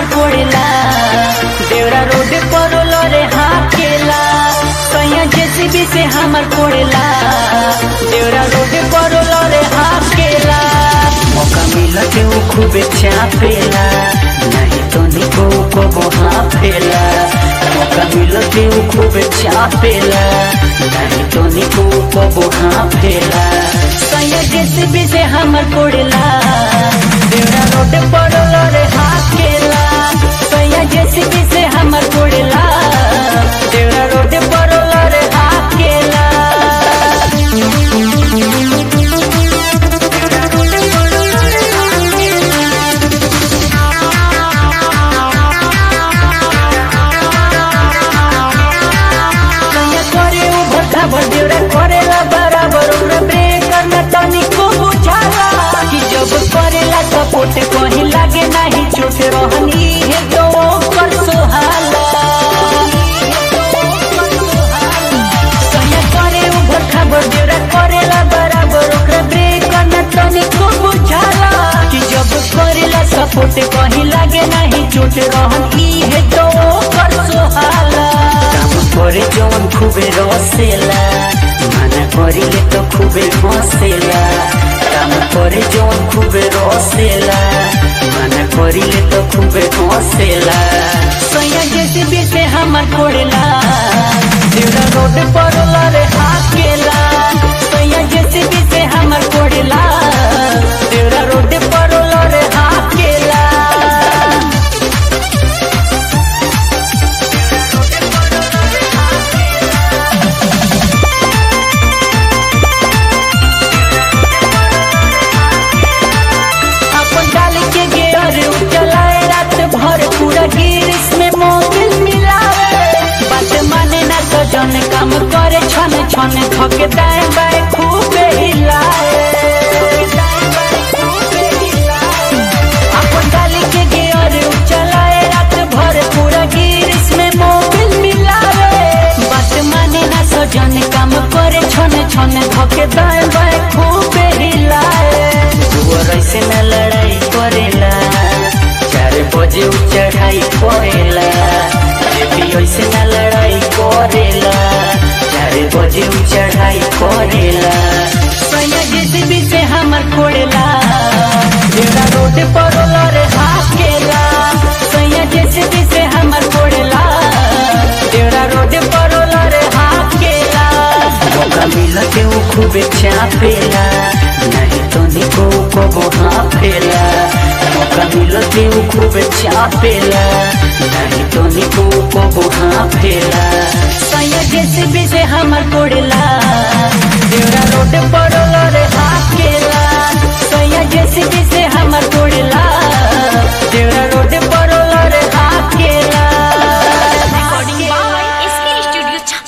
हमर कोड़ेला देवरा रोड पर लरे हाकेला सैया जेसीबी से हमर कोड़ेला देवरा रोड पर लरे हाकेला मौका मिला के वो खूबे चापेला नहीं तो निको को वहाँ फेला मौका मिला के वो खूबे चापेला नहीं तो निको को वहाँ फेला सैया जेसीबी से हमर कोड़ेला देवरा रोड पर लरे हाकेला सैया जेसीबी से हमर कोड़ेला देवरा रोड पर लरे हाकेला कन्या करे उ भट्टा भर देवरा करेला बराबर ओकरा ब्रेक करना तनिको बुझाला कि जब करेला सपोर्ट कहीं लागे नहीं चोट रहनी है तो ओकर सोहाला कन्या करे उ भट्टा भर देवरा करेला बराबर ओकरा ब्रेक करना तनिको बुझाला कि जब करेला सपोर्ट कहीं लागे नहीं चोट रहनी है तो ओकर सोहाला काम করে যখন খুবই রসেলা মানা করিলে তো খুবই হসেলা কাম করে যখন খুবই রসেলা মানা করিলে তো খুবই হসেলা সৈয়া যেতে বেশে আমার পড়েলা দেউরা রোড পড়লা রে হাকেলা সৈয়া যেতে বেশে আমার পড়েলা দেউরা রোড পড়লা রে হাকেলা अपन डाल के गेर चलाए रात भर पूरा गिरिस में मोबिल मिलावे बात माने ना तो जन काम करे छन छन थके दाएं बाएं खूबे हिलाए अपन डाल के गेर चलाए रात भर पूरा गिरिस में मोबिल मिलावे बात माने ना तो जन काम करे छन छन थके दाएं बाएं खूबे हिलाए दुआर ऐसे न लड़ाई करेला चार बजे उ चढ़ाई करेला जेपी ऐसे न लड़ाई करेला चार बजे उ चढ़ाई करेला सैया जेसीबी से हमर कोड़ेला जेड़ा रोड पर लरे हाकेला सैया जेसीबी से हमर कोड़ेला जेड़ा रोड पर लरे हाकेला मौका मिला के वो खूबे चापेला नहीं तो निको को वहाँ फेला मौका मिला के वो खूबे चापेला नहीं तो निको को वहाँ फेला सैया जेसीबी से हमर कोड़ेला देवरा रोड पर लरे हाथ